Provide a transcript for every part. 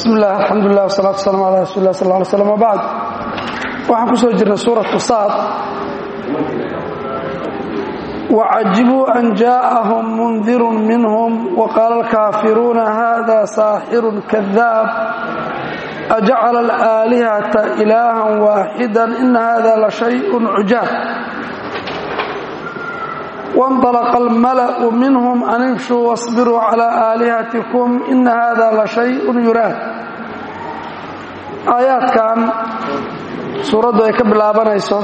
bismi illah alxamdulilah wasalatu wasalam ala rasuuli lah sal ly slam wbacd waxaan ku soo jirnay suuratu saad wacajibuu an jaءahum mundirun minhum waqaala alkaafiruuna hada saaxirun kadaab ajacala alaalihata ilaahan waaxida ina hada la shayءun cujaab وانطلق الملأ منهم أن امشوا واصبروا على آلهتكم إن هذا لشيء يراد آيaadkan suuraddu ay ka bilaabanayso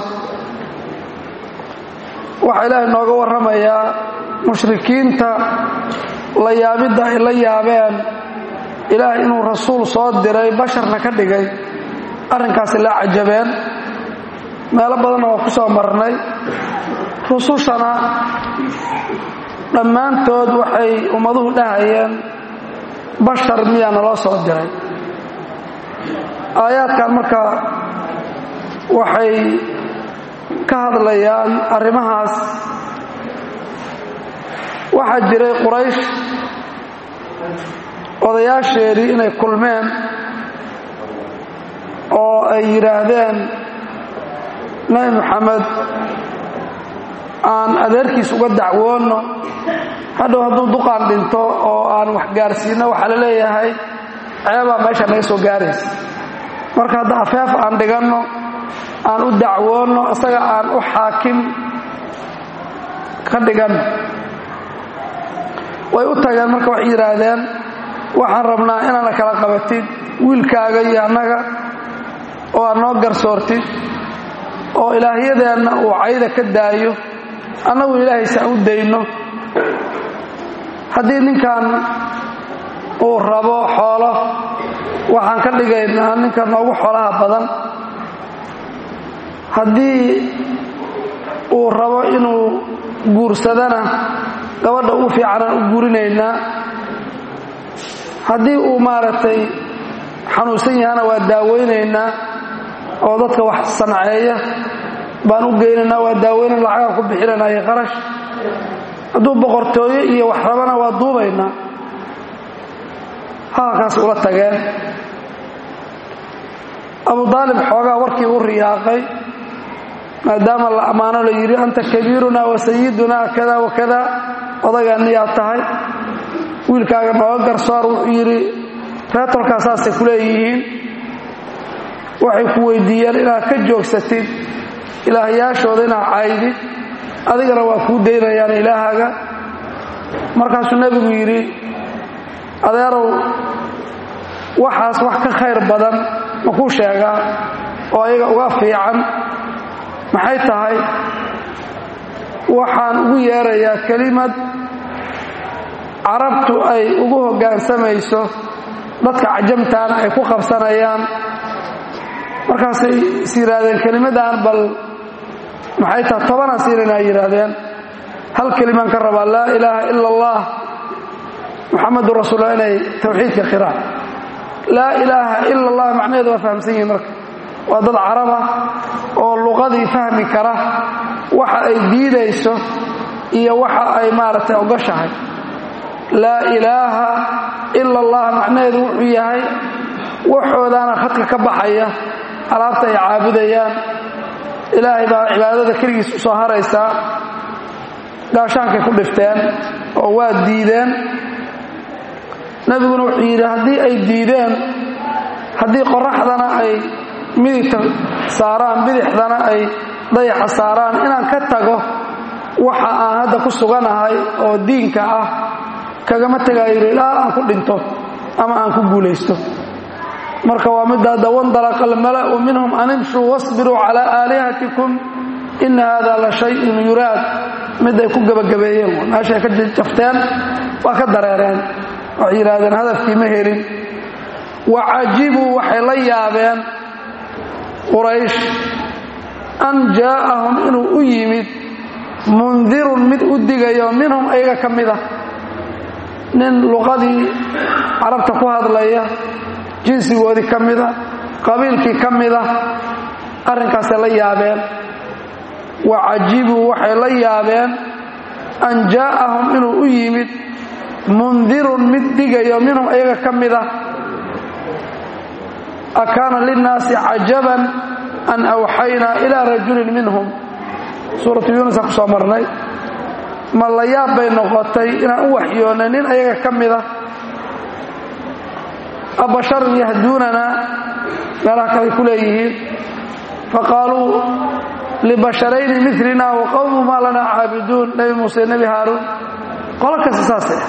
waxaa ilaahay nooga warramayaa mushrikiinta la yaabidda ay la yaabeen ilaahay inuu rasuul soo diray basharna ka dhigay arrinkaasi la cajabeen meelo badanna waa ku soo marnay rusushana dhammaantood waxay ummaduhu dhahayeen bashar miyaa naloo soo diray aayaadkan marka waxay ka hadlayaan arrimahaas waxaa jiray quraysh odayaasheedii inay kulmeen oo ay yidhaahdeen nebi moxamed aan adeerkiis uga dacwoonno hadhow hadduu duqaan dhinto oo aan wax gaarsiinno waxaa la leeyahay ceebaa meesha naga soo gaaraysa marka hadda afeef aan dhiganno aan u dacwoonno isaga aan u xaakim ka dhiganno way u tageen marka waxay yidhaahdeen waxaan rabnaa inaana kala qabatid wiilkaaga iyo annaga oo aad noo garsoortid oo ilaahyadeenna uu cayda ka daayo annagu ilaahay saan u dayno haddii ninkan uu rabo xoolo waxaan ka dhigaynaa ninka noogu xoolaha badan haddii uu rabo inuu guursadana gabadha ugu fiicanaan u guurinaynaa haddii uu maaragtay xanuunsan yahana waa daaweynaynaa oo dadka wax sanceeya baan u geynaynaa waa daaweynan lacagaan ku bixinanaa iyo qarash hadduu boqortooyo iyo wax rabana waa duubaynaa hadalkaas ula tageen abu daalib xoogaa warkii u riyaaqay maadaama la ammaano la yidhi anta kabiirunaa wa sayidunaa kada wa kada odagaaniyaad tahay wiilkaaga nooga garsoor wuxuu yidhi reetolkaa saasay ku leeyihiin waxay ku weydiiyeen inaad ka joogsatid ilaahyaashooda inaad caydid adigana waa kuu daynayaan ilaahaga markaasuu nebigu yidhi adeerow waxaas wax ka khayr badan ma kuu sheegaa oo ayaga uga fiican maxay tahay waxaan ugu yeerayaa kelimad carabtu ay ugu hoggaansamayso dadka cajamtaana ay ku qabsanayaan markaasay is yidhaahdeen kelimadaan bal maxay taha tobanaan siinayna yidhaahdeen hal kelimaan ka rabaa laa ilaaha ila allah muxamadun rasuullah inay tawxiidka qiraan laa ilaaha ila allah macnaheedu waa fahamsan yihin marka waa dad caraba oo luqadii fahmi kara waxa ay diidayso iyo waxa ay maaragtay ogoshahay laa ilaaha ila allah macnaheedu wuxuu yahay waxoodaana khadka ka baxaya alaabta ay caabudayaan ilaahay baa cibaadada keligiis u soo haraysaa gaashaankay ku dhifteen oo waa diideen nebiguna wuxuu yidhi haddii ay diideen haddii qoraxdana ay midigta saaraan bidixdana ay dayaxa saaraan inaan ka tago waxa aan hadda ku suganahay oo diinka ah kagama tegaayo yidhi ilaa aan ku dhinto ama aan ku guulaysto marka waa midda hadda wandalaqa almala'u minhum an imshuu wasbiruu calaa aalihatikum ina hada la shayun yuraad mid ay ku gebagabeeyeen meeshay ka jafteen waa ka dareereen waxay yidhaahdeen hadafkii ma helin wacajibuu waxay la yaabeen quraysh an jaa'ahum inuu u yimid mundirun mid u digayo minhum ayaga ka mid ah nin luqadii carabta ku hadlaya jinsigoodii ka mida qabiilkii ka mida arrinkaasay la yaabeen wa cajibuu waxay la yaabeen an jaa'ahum inuu u yimid mundirun mid digayo minhum ayaga ka mida akaana linnaasi cajaban an awxaynaa ilaa rajulin minhum suuratu yuunusa ku soo marnay ma la yaab bay noqotay inaan u waxyoonnay nin ayaga ka mida abasharun yahduunanaa meelaha kale ku leeyihiin faqaaluu libasharayni milina wa qowmu maa lanaa caabiduun nebi muuse nebi haaruun qolo kasta saasay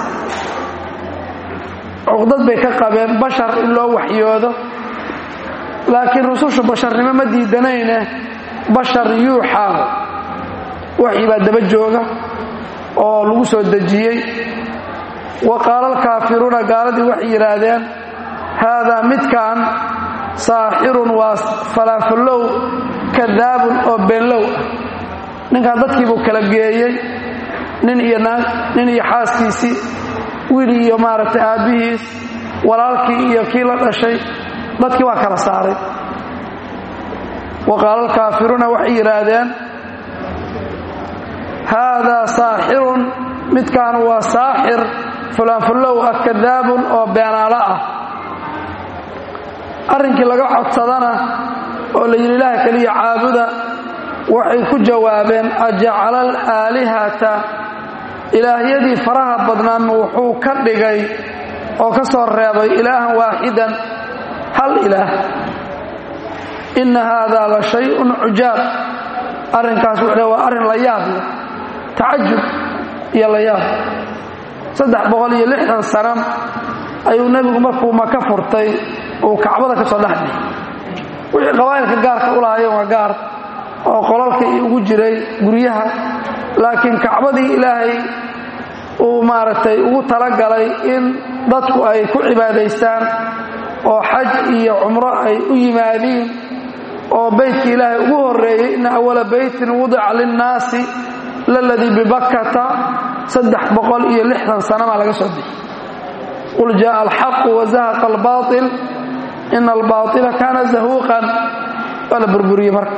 cuqdad bay ka qabeen bashar in loo waxyoodo laakiin rusushu basharnimo ma diidanayne bashar yuuxaa waxyi baa daba jooga oo lagu soo dejiyey wa qaala alkaafiruuna gaaladii waxay yidhaahdeen haadaa midkan saaxirun waa falaafallow kadaabun oo beenlow ah ninkan dadkii buu kala geeyey nin iyo naag nin iyo xaaskiisii wiil iyo maaragtay aabbihiis walaalkii iyo kii la dhashay dadkii waa kala saaray wa qaala alkaafiruuna waxay yidhaahdeen haadaa saaxirun midkaan waa saaxir fulaanfullow ah kadaabun oo beenaalo ah arrinkii laga codsadana oo la yidhi ilaah keliya caabuda waxay ku jawaabeen ajacala alaalihata ilaahyadii faraha badnaanma wuxuu ka dhigay oo ka soo reebay ilaahan waaxidan hal ilaah inna haadaa la shay-un cujaab arrinkaas wuxuu waa arrin la yaab leh tacajub iyo la yaab saddex boqol iyo lixdan sana ayuu nebigu markuu maka furtay uu kacbada ka soo dhexdhig wixii qabaa'ilka gaarka u lahaayeen waa gaar oo qolalka iyo ugu jiray guryaha laakiin kacbadii ilaahay uu maaragtay ugu talagalay in dadku ay ku cibaadaystaan oo xaj iyo cumro ay u yimaadiin oo beytka ilaahay ugu horreeyey inna awala beytin wudica linnaasi laladii bibakkata saddex boqol iyo lixdan sana baa laga soo bixi qul jaءa alxaqu wazahaqa albaail ina albaaila kaana zahuuqan waa la burburiyey marka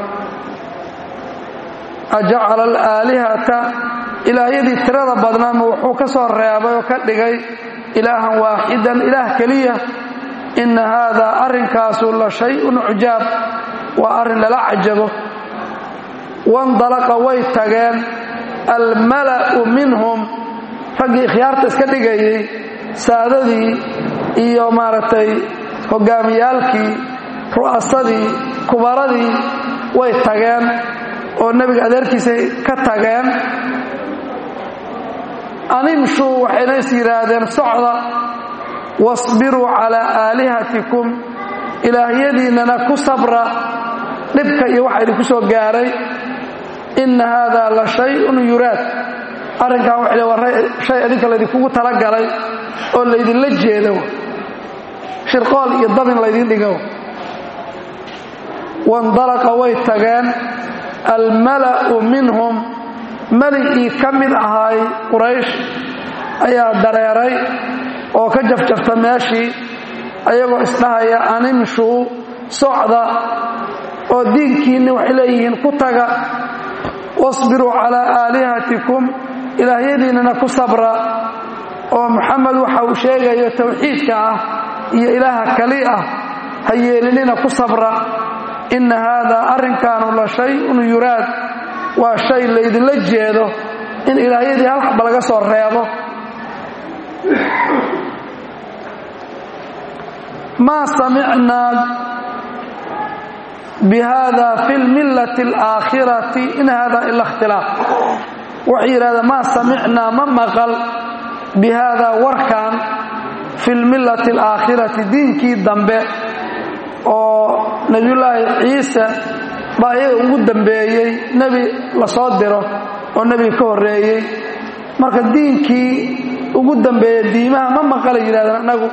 ajacala alaalihata ilaahyadii tirada badnaanma wuxuu ka soo reebay oo ka dhigay ilaahan waaxidan ilaah keliya inna haadaa arrinkaasu la shay-un cujaab waa arrin lala cajabo wandalaqa way tageen almala'u minhum raggii ikhyaarta iska dhigayey saadadii iyo maaragtay hoggaamiyaalkii ru'asadii kubaradii way tageen oo nebiga adeerkiisay ka tageen animshuu waxayna is yidhaahdeen socda wasbiruu calaa aalihatikum ilaahyadiinnana ku sabra dhibka iyo waxa idinku soo gaaray inna haadaa la shay-un yuraad arrinkan waxay le waa shay adinka laydinkugu talagalay oo laydinla jeedo shirqool iyo dabin laydin dhigo wandalaqa way tageen almala'u minhum meligii ka mid ahaay quraysh ayaa dareeray oo ka jafjafta meeshii ayagoo isdhahaya animshuu socda oo diinkiinni waxay leeyihiin ku taga wasbiruu calaa aalihatikum ilaahyadiinnana ku sabra oo moxamed waxa uu sheegayo tawxiidka ah iyo ilaaha kali ah ha yeelinina ku sabra inna haadaa arrinkaanu la shay-un yuraad waa shay laydinla jeedo in ilaahyadii hal xaba laga soo reebo maa samicnaa bihada fi lmillati alaakhirati in hada ila ikhtilaaf waxay yidhahdeen maa samicnaa ma maqal bi haadaa warkan fi lmillati alaakhirati diinkii dambe oo nebiyullaahi ciise baa iyaga ugu dambeeyey nebi la soo diro oo nebiga ka horreeyey marka diinkii ugu dambeeya diimaha ma maqala yidhahdeen annagu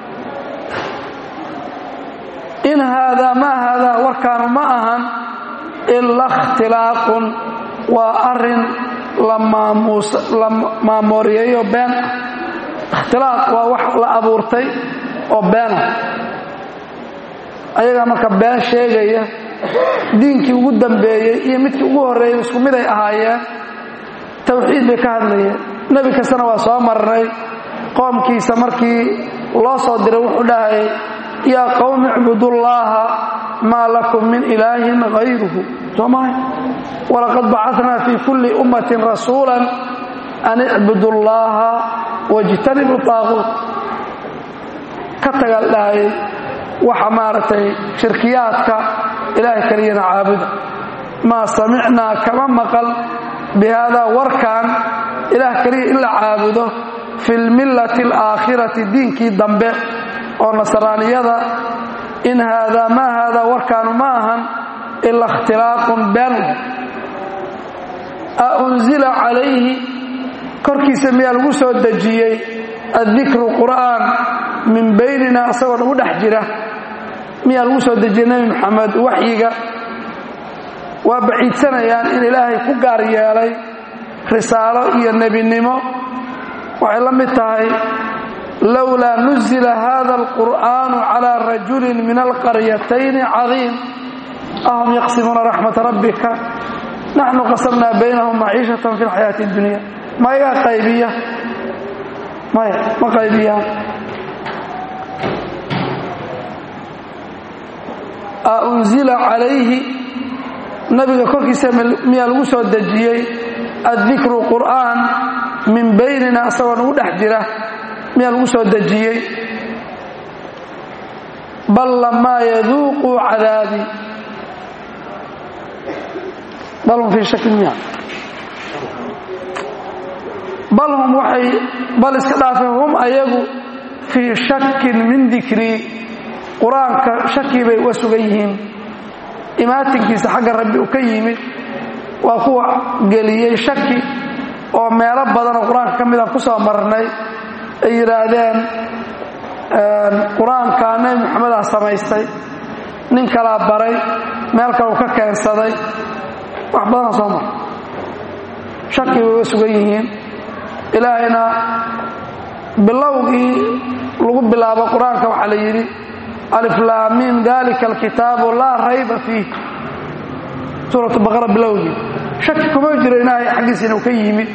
in haadaa maa haadaa warkaanu ma ahan ila ikhtilaaqun waa arrin la maamooriyeeyo been ah ikhtilaaq waa wax la abuurtay oo beena ayagaa marka been sheegaya diinkii ugu dambeeyey iyo midkii ugu horreeyey isku mid ay ahaayeen tawxiid bay ka hadlayeen nebi kastana waa soo marnay qoomkiisa markii loo soo diray wuxuu dhahayay yaa qowmi icbudullaaha maa lakum min ilaahin hayruhu soomahay walaqad bacadnaa fii kulli ummatin rasuulan an icbudu llaaha wajtanibu taaquut ka tagal dhahayay waxa maaragtay shirkiyaadka ilaahay keliyana caabuda maa samicnaa kama maqal bi haadaa warkan ilaah keliya in la caabudo fi lmillati alaakhirati diinkii dambe oo nasraaniyada in haadaa maa haadaa warkaanu ma ahan ila ikhtilaaqun been a unzila calayhi korkiisa miyaa lagu soo dejiyey addikru qur'aan min baynina asagoo nagu dhex jira miyaa lagu soo dejiyey nebi moxamed waxyiga waa baciidsanayaan in ilaahay ku gaar yeelay risaalo iyo nebinimo waxay la mid tahay lowlaa nuzila hada alqur'aanu calaa rajulin min alqaryatayni cadiim ahum yaqsimuuna raxmata rabbika naxnu qasamnaa baynahum maciishatan fi lxayaati اdunya ma igaa qaybiya maya ma qaybiyaan a unzila calayhi nabiga korkiisa miyaa lagu soo dejiyey addikru qur'aan min baynina asagoo nagu dhex jira miyaa lagu soo dejiyey bal lamaa yaduuquu cadaabii bal hum fii shakin miya bal hum waxay bal iska dhaafeen hum ayagu fii shakin min dikrii qur-aanka shakii bay uga sugan yihiin imaatinkiisa xagga rabbi uu ka yimid waa kuwa geliyey shaki oo meelo badanoo qur-aanka ka midaan ku soo marnay ay yidhaahdeen qur-aankaa nebi moxamedaa samaystay nin kalaa baray meel kale uu ka keensaday wax badanoo soo mar shaki bay uga sugan yihiin ilaahayna bilowgii lagu bilaabo qur-aanka waxaa la yidhi aliflaamiin dalika alkitaabu laa rayba fiih suuratu baqara bilowgii shaki kuma jiro ilaahay xaggiisa inuu ka yimid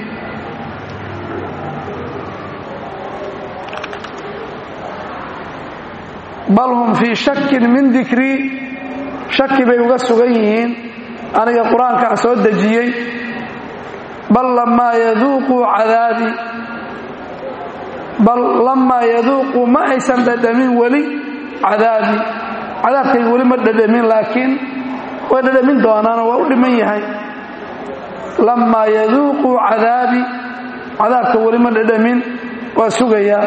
bal hum fii shakin min dikrii shaki bay uga sugan yihiin aniga qur-aankaan soo dejiyey bal lamaa yaduuquu cadaabii bal lamaa yaduuquu ma aysan dhadhamin weli cadaabii cadaabkay weli ma dhadhamin laakiin way dhadhamin doonaanoo waa u dhiman yahay lamaa yaduuquu cadaabii cadaabka weli ma dhadhamin waa sugayaa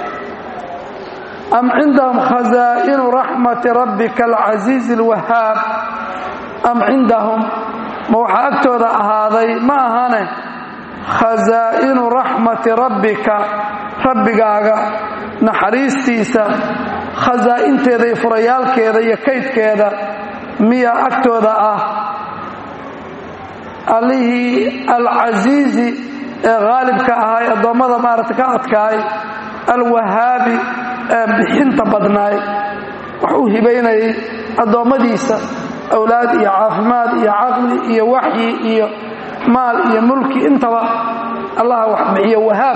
am cindahum khazaa'inu raxmati rabbika alcasiizi alwahaab am cindahum ma waxaa agtooda ahaaday ma ahane khazaa'inu raxmati rabbika rabbigaaga naxariistiisa khasaa'inteeda iyo furayaalkeeda iyo kaydkeeda miyaa agtooda ah allihii alcasiizi ee haalibka ahay addoommada maaragta ka adkaay alwahaabi ee bixinta badnaay wax u hibaynayay addoommadiisa awlaad iyo caafimaad iyo caqli iyo waxyi iyo maal iyo mulki intaba allaha wax bixiyo wahaab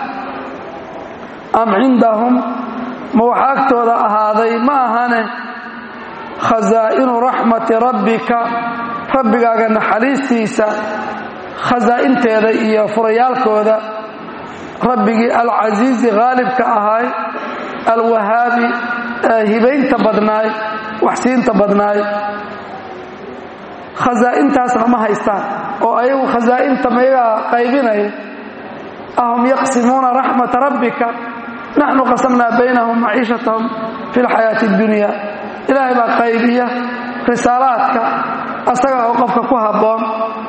am cindahum ma waxa agtooda ahaaday ma ahane khasaa'inu raxmati rabbika rabbigaaga naxariistiisa khasaa'inteeda iyo furayaalkooda rabbigii alcasiizi haalibka ahay alwahaabi ee hibaynta badnaay waxsiinta badnaay khasaa'intaasna ma haystaan oo ayagu khasaa'inta mayagaa qaybinaya ahum yaqsimuuna raxmata rabbika naxnu qasamnaa baynahum maciishatahum fi lxayaati اddunya ilaahay baa qaybiya risaalaadka asaga oo qofka ku habboon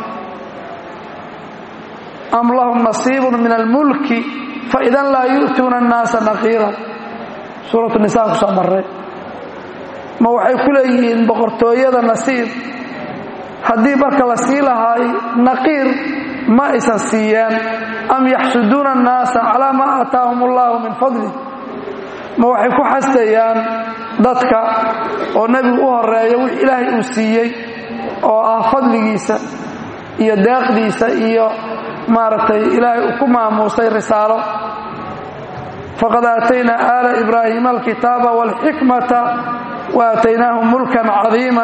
am lahum nasiibun min almulki faidan laa yu'tuuna annaasa naqiiran suuratu nisaan ku soo marray ma waxay ku leeyihiin boqortooyada nasiib haddii marka la sii lahaay naqiir ma aysan siiyeen am yaxsuduuna annaasa calaa maa aataahum allahu min fadli ma waxay ku xasdayaan dadka oo nebigu u horeeyo wix ilaahay uu siiyey oo ah fadligiisa iyo deeqdiisa iyo maaragtay ilaahay uu ku maamuusay risaalo faqad aataynaa aala ibraahiima alkitaaba wاlxikmata waataynaahum mulkan cadiima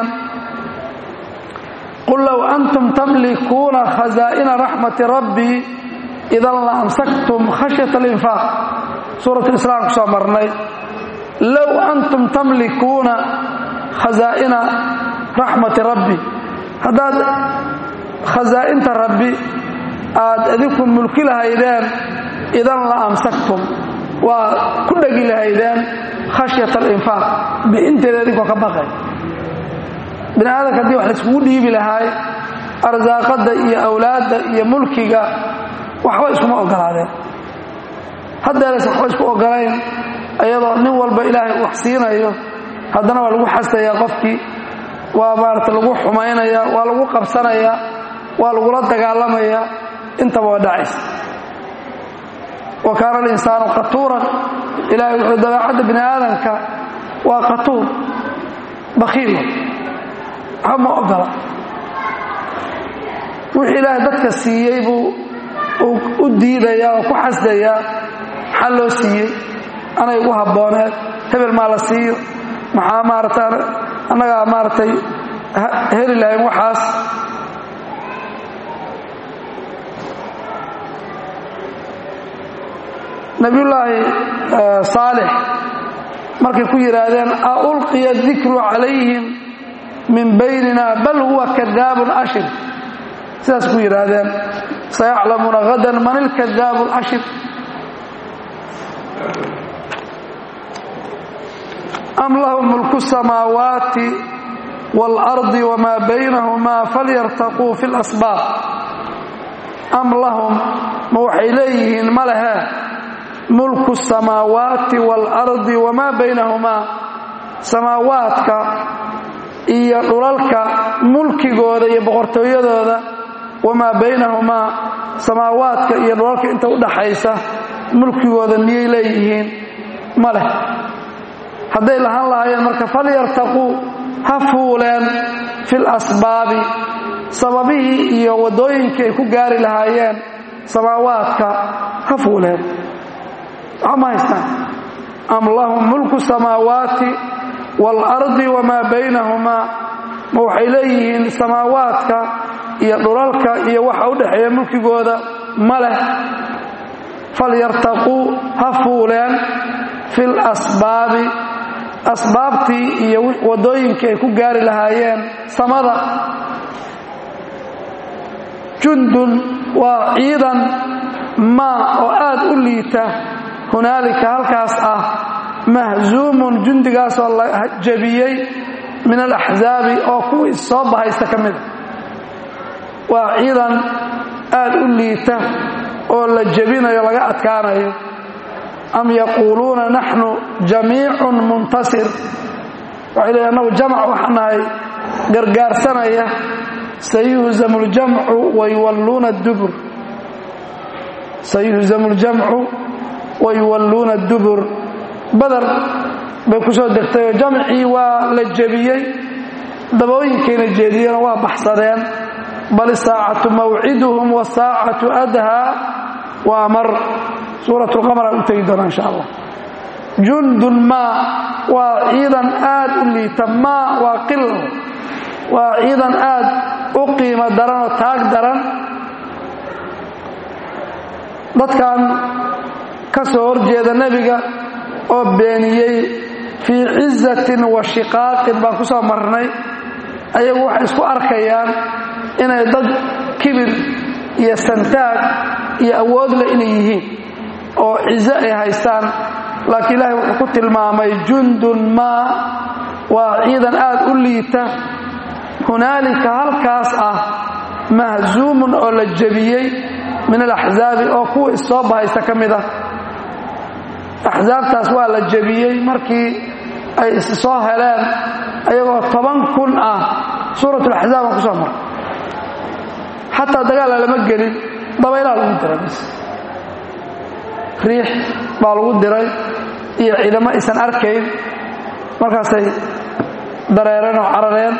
qul low antum tamlikuuna khazaa'ina raxmati rabbii idan la amsaktum khashyata alinfaaq suurat islaam ku soo marnay low antum tamlikuuna khazaa'ina raxmati rabbi haddaad khasaa'inta rabbi aad idinku mulki lahaydeen idan la amsaktum waa ku dhegi lahaydeen khashyata alinfaaq bixinteeda idinkoo ka baqay bini aadamka haddii wax laiskugu dhiibi lahaay arsaaqadda iyo awlaadda iyo mulkiga waxba iskuma ogolaadeen haddeeres waxba isku ogolayn iyadoo nin walba ilaahay wax siinayo haddana waa lagu xasayaa qofkii waa maarata lagu xumaynaya waa lagu qabsanaya waa lagula dagaalamaya intaba waa dhacaysa wa kaana alinsaanu qatuuran ilahay wuxuu dabeecadda bini aadamka waa qatuur bakhiil waxba ma ogola wixii ilaahay dadka siiyey buu u diidayaa oo ku xasdayaa maxaa loo siiyey anay ugu habbooneed hebel maa la siiyo maxaa maarata annagaa maaragtay heli lahayn waxaas nabiyullaahi saalix markay ku yidhaahdeen a ulqiya dikru calayhim min baynina bal huwa kadaabun ashir sidaas ku yidhaahdeen sayaclamuuna hadan man ilkadaabu ashir am lahum mulku samaawaati waalardi wamaa baynahumaa falyartaquu fi lasbaab am lahum ma waxay leeyihiin ma lehe mulku samaawaati waalardi wamaa baynahumaa samaawaadka iyo dhulalka mulkigooda iyo boqortooyadooda wamaa baynahumaa samaawaadka iyo dhulalka inta u dhaxaysa mulkigooda miyay leeyihiin ma leh hadday lahaan lahaayeen marka falyartaquu ha fuuleen fil asbaabi sababihii iyo waddooyinkii ay ku gaari lahaayeen samaawaadka ha fuuleen waxa ma haystaan am lahum mulku samaawaati waalardi wamaa baynahumaa ma waxay leeyihiin samaawaadka iyo dhulalka iyo waxa u dhexeeya mulkigooda ma leh falyartaquu ha fuuleen fil asbaabi asbaabtii iyo waddooyinkii ay ku gaari lahaayeen samada jundun waa ciidan maa oo aad u liita hunaalika halkaas ah mahzuumun jundigaasoo la jabiyey min alaxzaabi oo kuwii soo bahaysta ka mida waa ciidan aad u liita oo la jebinayo laga adkaanayo am yaquuluuna naxnu jamiicun muntasir waxay leeyiin annagu jamc waxaan nahay gargaarsanaya sayuhzamu ljamcu wayuwalluuna dubur sayuhzamu ljamcu wayuwalluuna dubur badar bay ku soo degtay oo jamcii waa la jebiyey dabooyinkayna jeediyeen waa baxsadeen bal isaacatu mawciduhum wasaacatu adhaa waa mar suurat lqamar aan u tegi doonaa insha allah jundun maa waa ciidan aad u liita maa waa qil waa ciidan aad u qiimo daran oo taag daran dadkan ka soo horjeeda nebiga oo beeniyey fii cizatin wa shiqaaqin baan ku soo marnay ayagu waxay isku arkayaan inay dad kibir iyo santaag iyo awoodle inay yihiin oo cizo ay haystaan laakiin ilaahay wuxuu ku tilmaamay jundun maa waa ciidan aad u liita hunaalika halkaas ah mahzuumun oo la jebiyey min alaxzaabi oo kuwa issoo bahaysta ka mid ah axsaabtaas waa la jebiyey markii ay is soo heleen ayagoo toban kun ah suuratulaxzaab aan ku soo maray xataa dagaalla lama gelin dabaylaa lagu diray bis riix baa lagu diray iyo ciidamo aysan arkayn markaasay dareereen oo carareen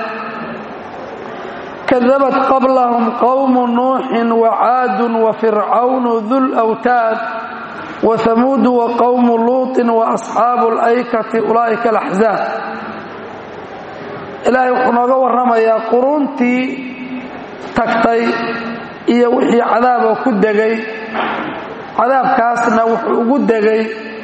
kadabat qablahum qowmu nuuxin wacaadun wa fircawnu dul wtaad wa hamuudu wa qowmu luutin wa asxaabu alaykati ulaa'ika alaxzaab ilaahay wuxuu nooga warramayaa quruuntii tagtay iyo wixii cadaaboo ku degay cadaabkaasna wuxuu ugu degay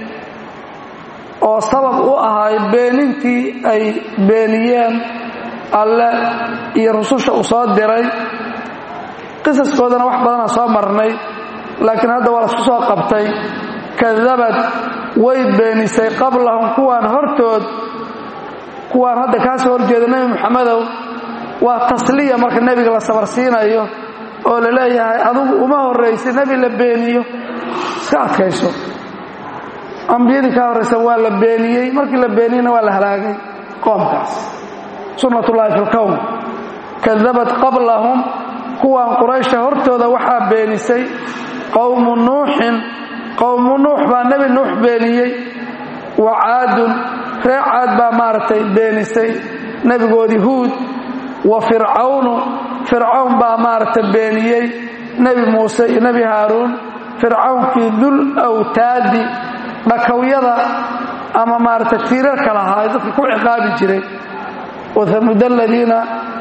oo sabab u ahay beenintii ay beeniyeen alle iyo rususha uu soo diray qisaskoodana wax badana soo marnay laakiin hadda waa lasku soo qabtay kadabad way beenisay qablahum kuwaan hortood kuwaan hadda kaa soo horjeeda nebi moxamedow waa tasliya marka nebiga la sabarsiinayo oo la leeyahay adugu uma horraysa nebi la beeniyo iska adkayso ambiyadii kaa horraysa waa la beeniyey markii la beeniyeyna waa la halaagay qoomkaas sunnatullaahi fi lkown kadabad qablahum kuwaan quraysha hortooda waxaa beenisay qowmu nuuxin qowmu nuux baa nebi nuux beeniyey wa caadun ree caad baa maaragtay beenisay nebigoodii huud wa fircawnu fircawn baa maaragtay beeniyey nebi muuse iyo nebi haaruun fircawnkii dul awtaadi dhakawyada ama maaragtay tiirarka lahaa dadka ku ciqaabi jiray wahamud aladiina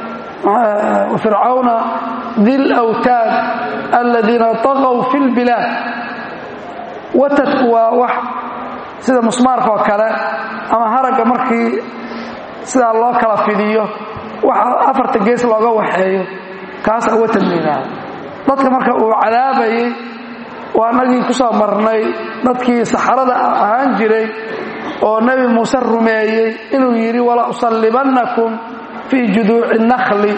fircawna dil awtaad aladiina taqow fi lbilaad watadku waa wax sida musmaarka oo kale ama haragga markii sidaa loo kala fidiyo waxa afarta gees looga waxeeyo kaasa watad la yidhaahda dadka marka uu cadaabayay waa nagii ku soo marnay dadkii saxarada ahaan jiray oo nebi muuse rumeeyey inuu yidhi wala usallibannakum fii juduuci nakhli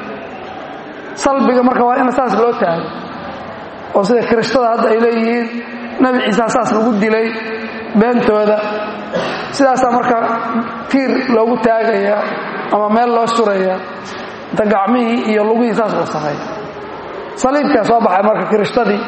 salbiga marka waa in saas loo taago oo sida kirishtada hadda ay leeyihiin nebi ciisa saas lagu dilay beentooda sidaasaa marka tiir loogu taagayaa ama meel loo surayaa inta gacmihii iyo lugihii saas loo sameeya saliibkaa soo baxay marka kiristadii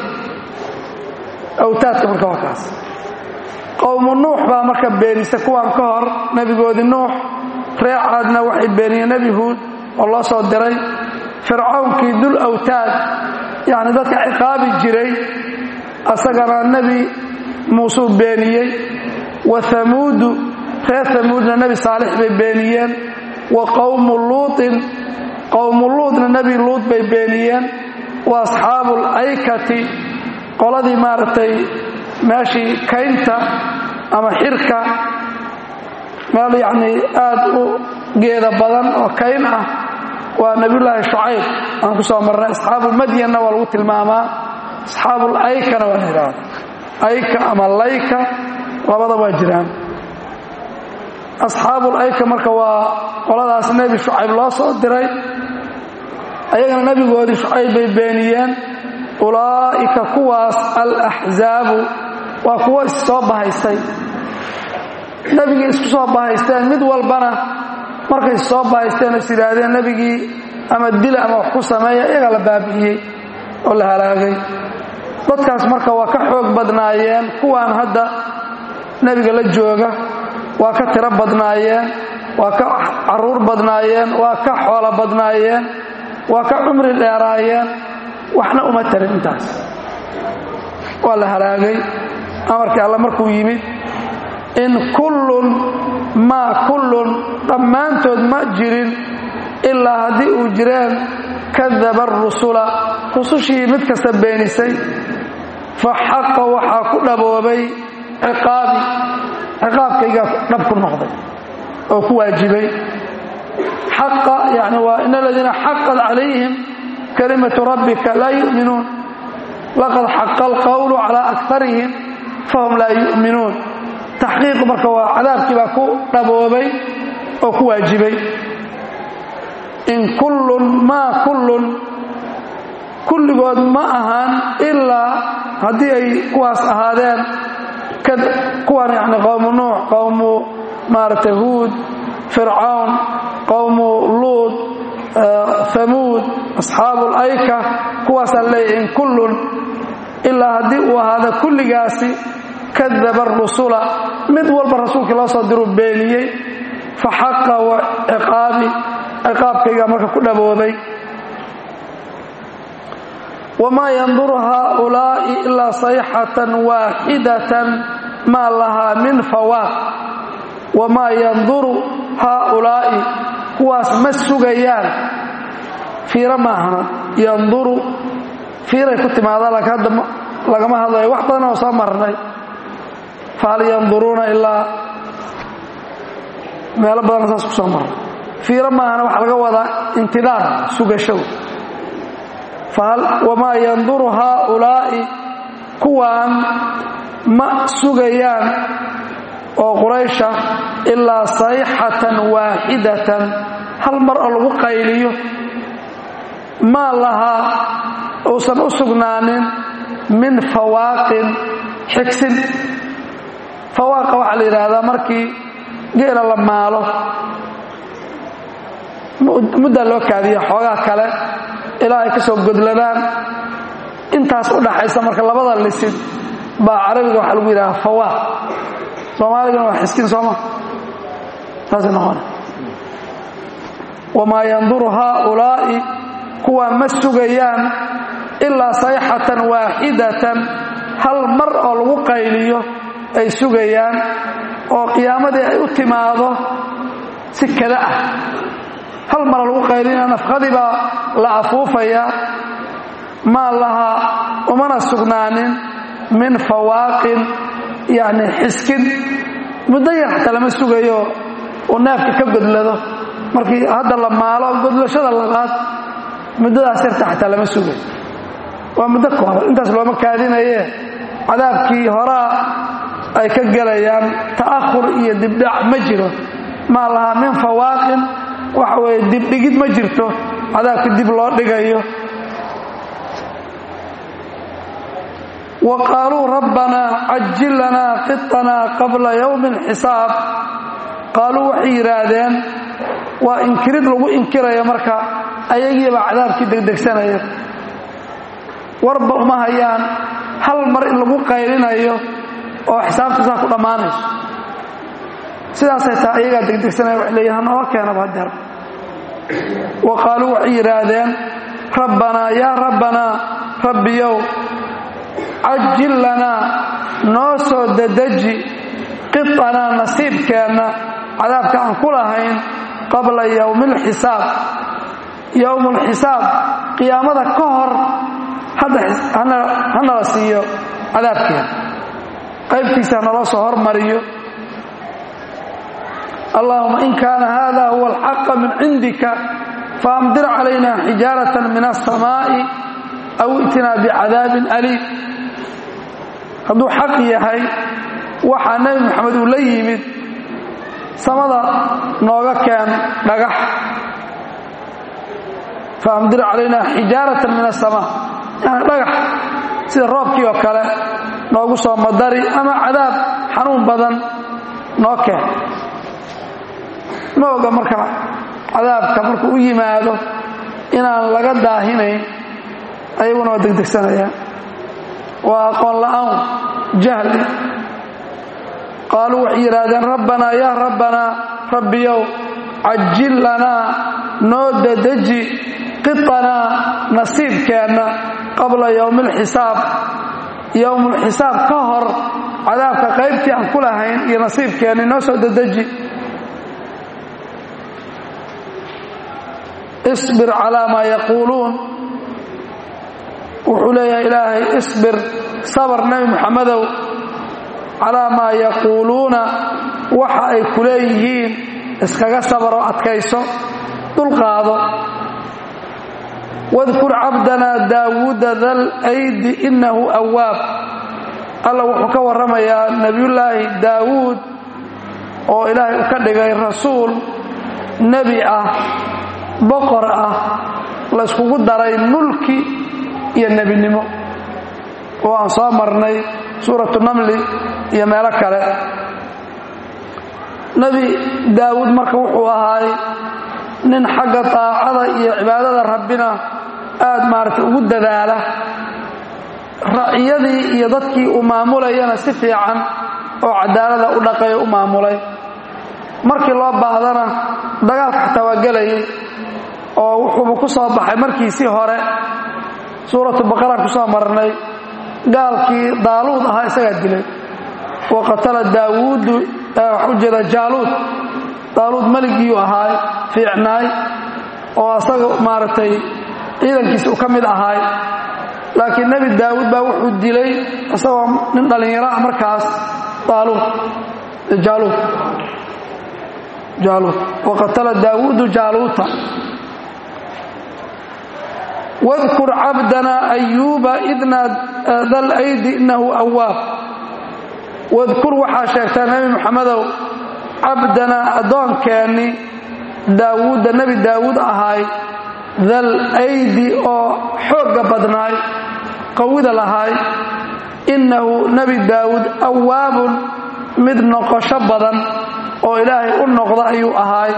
awtaadka marka waa kaas qowmu nuux baa marka beenisa kuwaan ka hor nebigoodii nuux ree caadna waxay beeniyeen nebi huud oo loo soo diray fircawnkii dul awtaad yacni dadka ciqaabi jiray asagana nebi muusuu beeniyey wa hamuudu reer hamuudna nebi saalix bay beeniyeen wa qowmu luutin qowmu luutna nebi luut bay beeniyeen wa asxaabu alaykati qoladii maaragtay meeshii kaynta ama xirka meel yacnii aad u geeda badan oo kayn ah waa nebiyullaahi shucayb aan ku soo marnay asxaabu madyanna waa lagu tilmaamaa asxaabul aykana waa la yidhaahda ayka ama layka labada waa jiraan asxaabul ayka marka waa qoladaas nebi shucayb loo soo diray ayagana nebigoodii shucayb bay beeniyeen ulaa'ika kuwaas alaxzaabu waa kuwo issoo bahaystay nebigii isku soo bahaysteen mid walbana markay issoo bahaysteen is yidhaahdeen nebigii ama dila ama wax ku sameeya iyagaa la baabi'iyey oo la halaagay dadkaas marka waa ka xoog badnaayeen kuwaan hadda nebiga la jooga waa ka tiro badnaayeen waa ka caruur badnaayeen waa ka xoolo badnaayeen waa ka cumri dheeraayeen waxna uma tarin intaas waa la halaagay amarkii alle markuu yimid in kullun maa kullun dhammaantood ma jirin ilaa haddii uu jireen kadaba arusula rusushii mid kasta beenisay fa xaqa waxaa ku dhaboobay ciqaabi ciqaabkaygaa dhab ku noqday oo ku waajibay xaqa yani waa in aladiina xaqad calayhim kalimatu rabbika laa yu'minuun laqad xaqa alqowlu calaa akarihim fahum laa yu'minuun taxqiiqu marka waa cadaabkii baa ku dhaboobay oo ku waajibay in kullun maa kullun kulligood ma ahaan ilaa haddii ay kuwaas ahaadeen kuwan yani qowmu nuux qowmu maaragtay huud fircawn qowmu luud hamuud asxaabu layka kuwaasaa leeyahy in kullun ilaa haddii uu ahaada kulligaasi kadaba arusula mid walba rasuulkii loo soo diruu beeniyey fa xaqa wa ciqaabi ciqaabkaygaa marka ku dhaboobay wamaa yanduru haaulaa'i ilaa sayxatan waaxidatan maa lahaa min fawaaq wamaa yanduru haaulaa'i kuwaas ma sugayaan fiiro maahana yanduru fiiray ku timaadaa laakiin hadda lagama hadlayo wax badan oo soo marnay fahal yanduruuna ilaa meelo badanna saas ku soo marnay fiiro maahana waxaa laga wadaa intidaar sugashadu wamaa yanduru haaulaa'i kuwaan ma sugayaan oo quraysha ilaa sayxatan waaxidatan hal mar oo lagu qayliyo maa lahaa uusan u sugnaanin min fawaaqin xigsin fawaaqa waxaa la yidhaahdaa markii geela la maalo muddaa loo kaadiya xoogaa kale ilaa ay ka soo godladaan intaas u dhaxaysa marka labada lisid baa carabiga waxaa lagu yidhaha fawaaq soomaaligana waa xiskin sooma saasay noqona wamaa yanduru haaulaa'i kuwaa ma sugayaan ilaa sayxatan waaxidatan hal mar oo lagu qayliyo ay sugayaan oo qiyaamadii ay u timaado si kada ah hal mara lagu qaylina nafqadii baa la afuufayaa maa lahaa umana sugnaanin min fawaaqin yacni xiskin muddo yar xataa lama sugayo uu neefka ka godlado markii hadda la maalo godlashada labaad muddadaas yarta xataa lama sugayo waa muddo kooban intaas looma kaadinaye cadaabkii horaa ay ka gelayaan ta'ahur iyo dibdhac ma jiro maa lahaa min fawaaqin waxa weeye dibdhigid ma jirto cadaabka dib loo dhigayo wa qaaluu rabbanaa cajil lanaa qitanaa qabla yowmi alxisaab qaaluu waxay yidhaahdeen waa inkirid lagu inkirayo marka ayagiibaa cadaabkii degdegsanaya warba uma hayaan hal mar in lagu qaylinayo oo xisaabta saa ku dhammaanayso sidaasay taha ayagaa degdegsanaya waxay leeyihin hanooga keenaba hadeer wa qaaluu waxay yidhaahdeen rabbanaa yaa rabbanaa rabbiyow cajil lanaa noo soo dedeji qitanaa nasiibkeenna cadaabka aan ku lahayn qabla yowmi alxisaab yowmu alxisaab qiyaamada ka hor hanala siiyo cadaabkeena qaybtiisa hanala soo hormariyo allahuma in kaana hada huwa alxaqa min cindika faamdir calayna xijaaratan min aلsamaa'i aw itinaa bicadaabin aliim hadduu xaq yahay waxaa nebi moxamed uu la yimid samada nooga keen dhagax faamdir calayna xijaaratan min aلsamaa yani dhagax sida roobkii oo kale noogu soo madari ama cadaab xanuun badan noo keen ma oga marka cadaabka markuu u yimaado inaan laga daahinayn ayaguna waa degdegsanayaan waa aqoon la'aan jahli qaaluu waxay yidhaahdeen rabbanaa yaa rabbanaa rabbiyow cajil lanaa noo dedeji qitanaa nasiibkeenna qabla yowmi alxisaab yowmulxisaab ka hor cadaabka qaybtii aan ku lahayn iyo nasiibkeenni noo soo dedeji isbir calaa maa yaquuluun wuxuu leeyahay ilaahay isbir sabar nebi muxamedow calaa maa yaquuluuna waxa ay ku leeyihiin iskaga sabaroo adkayso dulqaado wadkur cabdanaa daawuuda dal aydi innahu awaab alla wuxuu ka warramayaa nebiyullaahi daawuud oo ilaahay u ka dhigay rasuul nebi ah boqor ah la yskugu daray mulki iyo nebinimo oo aan soo marnay suuratu namli iyo meelo kale nebi daawuud marka wuxuu ahaay nin xagga daacada iyo cibaadada rabbina aad maaragtay ugu dadaala raciyadii iyo dadkii uu maamulayana si fiican oo cadaalada u dhaqayo u maamulay markii loo baahdana dagaalka xataa waa gelayay oo wuxuuba ku soo baxay markiisii hore suuratu baqara ku soo marnay gaalkii daaluud ahaa isagaa dilay wa qatala daawuudu waxaa u jeeda jaaluud daaluud meligiiyu ahaay fiicnaay oo asaga maaragtay ciidankiisa uu ka mid ahaay laakiin nebi daawuud baa wuxuu dilay isagoo nin dhallinyaro ah markaas daaluud jaaluud jaaluud wa qatala daawuudu jaaluuta wadkur cabdana ayuuba idna dal aydi innahu awaab wadkur waxaa sheegtaa nebi moxamedow cabdanaa addoonkeenni daawuudda nebi daawuud ahaay dal aydi oo xoogga badnaay qawida lahaay innahu nebi daawuud awaabun mid noqosho badan oo ilaahay u noqda ayuu ahaay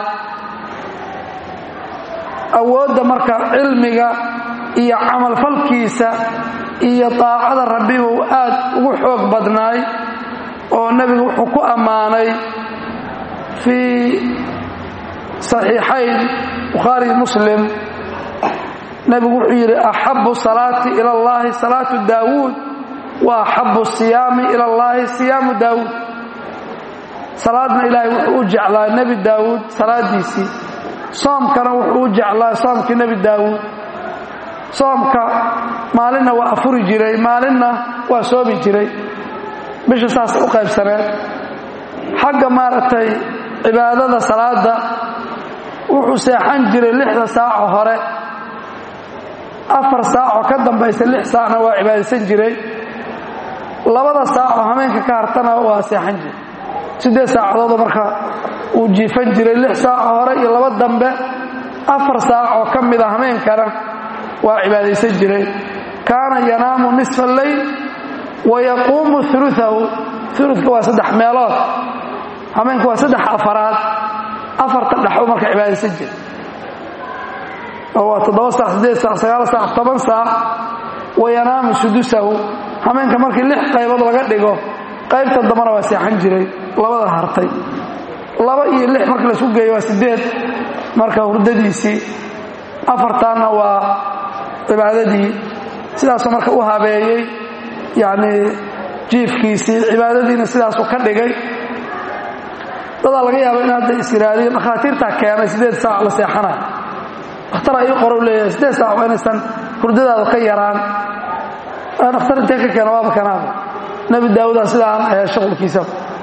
awoodda marka cilmiga iyo camalfalkiisa iyo daacada rabbibuu aad ugu xoog badnaay oo nebigu wuxuu ku ammaanay fii saxiixayn bukhaari muslim nebigu wuxuu yidhi axabu salaati ila allahi salaatu daawuud wa axabu siyaami ila allahi siyaamu daawuud salaadna ilaahay wuxuu u jeclaa nebi daawuud salaadiisii soomkana wuxuu u jeclaa soomkii nebi daawuud soomka maalinna waa afuri jiray maalinna waa soomi jiray bisha saas u qaybsaneed xagga maaragtay cibaadada salaada wuxuu seexan jiray lixda saaco hore afar saacoo ka dambaysa lix saacna waa cibaadaysan jiray labada saacoo hameenka ka hartana waa seexan jiray siddeed saacadoodoo marka uu jiifan jiray lix saaco hore iyo laba dambe afar saacoo ka mida hameenkana waa cibaadaysan jiray kaana yanaamu nisfa alleyl wayaquumu uluahu uludka waa saddex meelood hameenka waa saddex afaraad afarta dhexo marka cibaadaysan jira oo waa toddoba saac siddeed saac sagaal saac toban saac wayanaamu sudusahu hameenka markii lix qaybood laga dhigo qaybta dambana waa seexan jiray labada hartay laba iyo lix marka laisku geeyo waa siddeed marka hurdadiisii afartaanna waa cibaadadii sidaasuu marka u habeeyey yacnii jiifkiisii cibaadadiina sidaasuu ka dhigay dadaa laga yaaba in hadda is yidhaahdiin dhakhaatiirtaa keenay siddeed saac la seexanayo dhakhtar ii qorow leeyahay siddeed saac waa inaysan hurdadaadu ka yaraan dhakhtar intee ka keena waaba kanaaba nebi daawudaa sidaan ayaa shuqulkiisa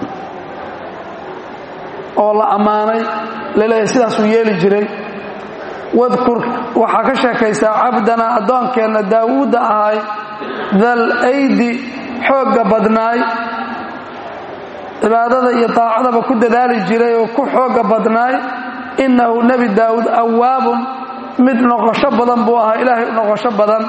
oo la ammaanay laleeyahay sidaasuu yeeli jiray wadkur waxaa ka sheekaysaa cabdanaa addoonkeenna daawuudda ahay dal aydi xoogga badnaay cibaadada iyo daacadaba ku dadaali jiray oo ku xoogga badnaay innahu nebi daawuud awaabun mid noqosho badan buu ahaa ilaahay u noqosho badan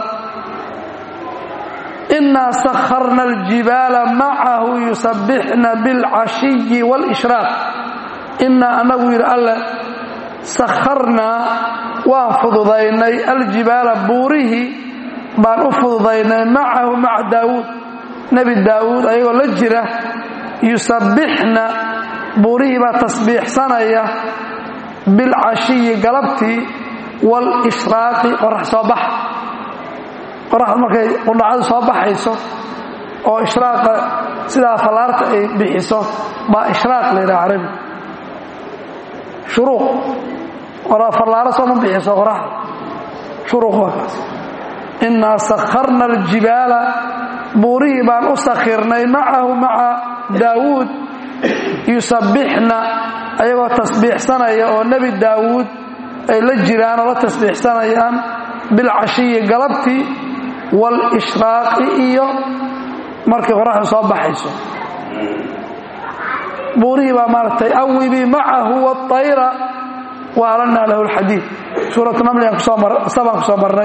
innaa sakharna aljibaala macahu yusabbixna bilcashiyi waalishraaq innaa annagu yidhi alle sakharnaa waan fududaynay aljibaala buurihii baan u fududaynay macahu maca daawuud nebi daawuud ayagoo la jira yusabbixna buurihii baa tasbiixsanaya bilcashiyi galabtii waalishraaqi qorax soo bax qoraxda markay qudhacadu soo baxayso oo ishraaqa sidaa fallaarta ay bixiso baa ishraaq la yidhaha carabi shuruuq fallaaro sooma bixiso qoraxda shuruuq waa kaas innaa sakharna aljibaala buurihii baan u sakhirnay macahu maca daawuud yusabbixna ayagoo tasbiixsanaya oo nebi daawuud ay la jiraan oo la tasbiixsanayaan bilcashiyi galabtii waalishraaqi iyo markay qoraxdu soo baxayso buurihii baa maaragtay awibii macahu waayra wa alanaa lahu lxadiid suuratu namligan sabaan ku soo marnay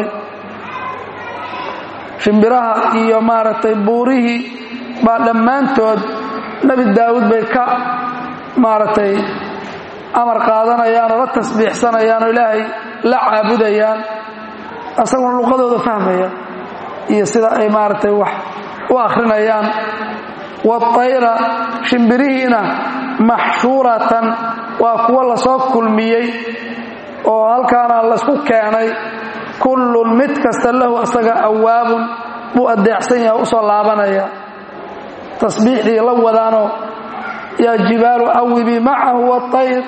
shimbiraha iyo maaragtay buurihii baa dhammaantood nebi daawuud bay ka maaragtay amar qaadanayaan oo la tasbiixsanayaan oo ilaahay la caabudayaan asaguna luqadooda fahmaya iyo sida ay maaragtay wax u akhrinayaan waayra shimbirihiina maxshuuratan waa kuwo lasoo kulmiyey oo halkaana laysku keenay kullun mid kasta lahu asaga awaabun buu adeecsan yaha usoo laabanaya tasbiixdii la wadaanoo yaa jibaalu awibii macahu waayr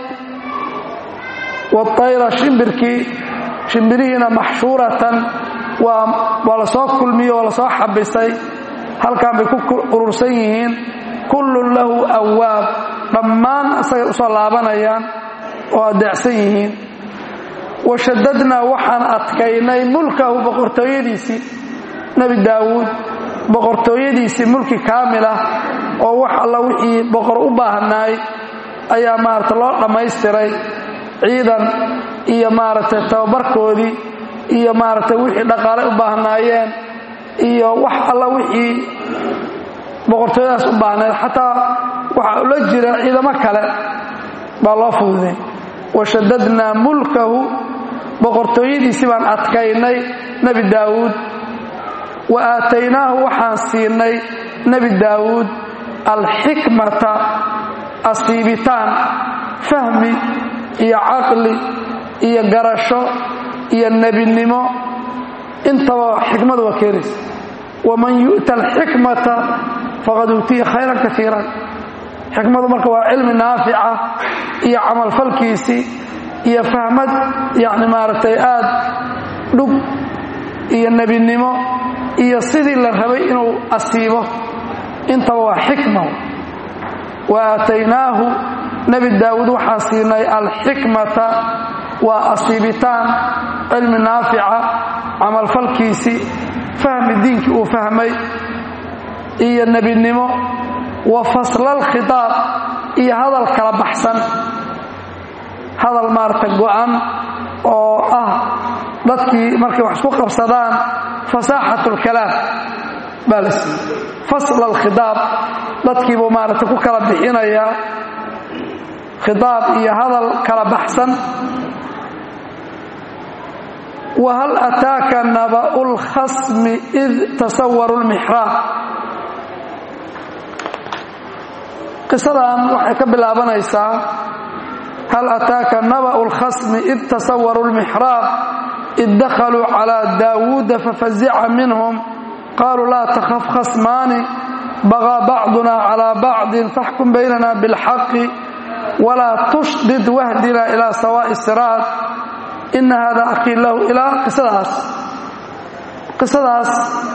waayra shimbirkii shimbirihiina maxshuuratan waa la soo kulmiye oo lasoo xabisay halkan bay ku urursan yihiin kullun lahu awaab dhammaan asagay usoo laabanayaan oo adeecsan yihiin washadadnaa waxaan adkaynay mulkahu boqortooyadiisii nebi daawuud boqortooyadiisii mulki kaamil ah oo wax alla wixii boqor u baahnaay ayaa maarata loo dhammaystiray ciidan iyo maaragtay tababarkoodii iyo maaragtay wixii dhaqaale u baahnaayeen iyo wax alla wixii boqortooyadaas u baahnayd xataa waxaa ula jira ciidamo kale baa loo fududay washadadnaa mulkahu boqortooyadiisii baan adkaynay nebi daawuud wa aataynaahu waxaan siinay nebi daawuud alxikmata asiibitaan fahmi iyo caqli iyo garasho iyo nebinimo intaba xikmadu waa keenaysa waman yu'ta alxikmata faqad uutiya khayran kaiiran xikmadu marka waa cilmi naafica iyo camalfalkiisii iyo fahmad yani maaragtay aad dhug iyo nebinimo iyo sidii la rabay inuu asiibo intaba waa xikma wa aataynaahu nebi daawuud waxaan siinay alxikmata waa asiibitaan cilmi naafica camalfalkiisii fahmi diinkii uu fahmay iyo nebinimo wa faslalkhidaab iyo hadal kala baxsan hadal maarata go'an oo ah dadkii markay wax isku qabsadaan fasaaxat lkalaam baa la siiyey fasla alkhidaab dadkiibuu maarata ku kala bixinayaa khidaab iyo hadal kala baxsan whal ataaka naba'u lkhasmi id tasawaru lmixraab qisadan waxay ka bilaabanaysaa hal ataaka naba'u lkhasmi id tasawaru lmixraab id dakhaluu calaa daawuuda fafazica minhum qaluu laa takhaf khasmaani bagaa bacduna calaa bacdin faxkum baynana bilxaqi walaa tushdid wahdina ilaa sawaa'i siraad ina hada akhii lahu ilaa qisadaas qisadaas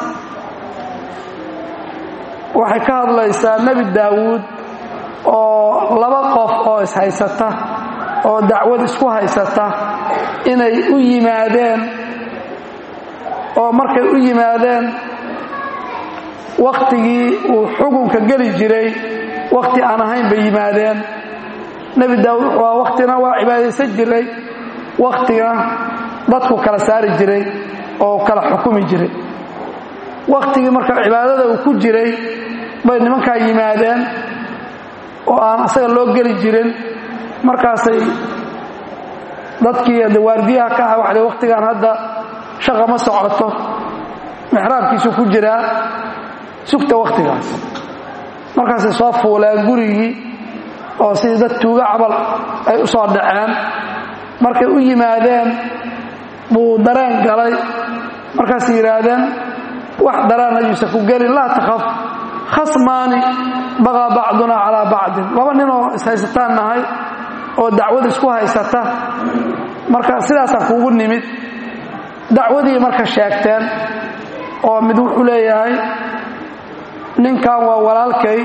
waxay ka hadlaysaa nebi daawuud oo laba qof oo ishaysata oo dacwad isku haysata inay u yimaadeen oo markay u yimaadeen wakhtigii uu xukunka geli jiray wakhti aan ahayn bay yimaadeen nebi daawuud wuxuu aha wakhtina waa cibaadaysan jiray wakhtigana dadku kala saari jiray oo kala xukumi jiray wakhtigii marka cibaadada uu ku jiray bay nimankaa yimaadeen oo aan asaga loo geli jirin markaasay dadkii waardiyaha ka aha waxay wakhtigan hadda shaqa ma socoto mixraabkiisuu ku jiraa sugta wakhtigaas markaasay soo fuuleen gurigii oo sidii dad tuuga cabal ay u soo dhaceen markay u yimaadeen buu dareen galay markaasay yidhaahdeen wax dareen ayuusan ku gelin laa takhaf khasmaani bagaa bacduna calaa bacdin laba ninoo ishaysataan nahay oo dacwad isku haysata marka sidaasaan kuugu nimid dacwadii marka sheegteen oo mid wuxuu leeyahay ninkan waa walaalkay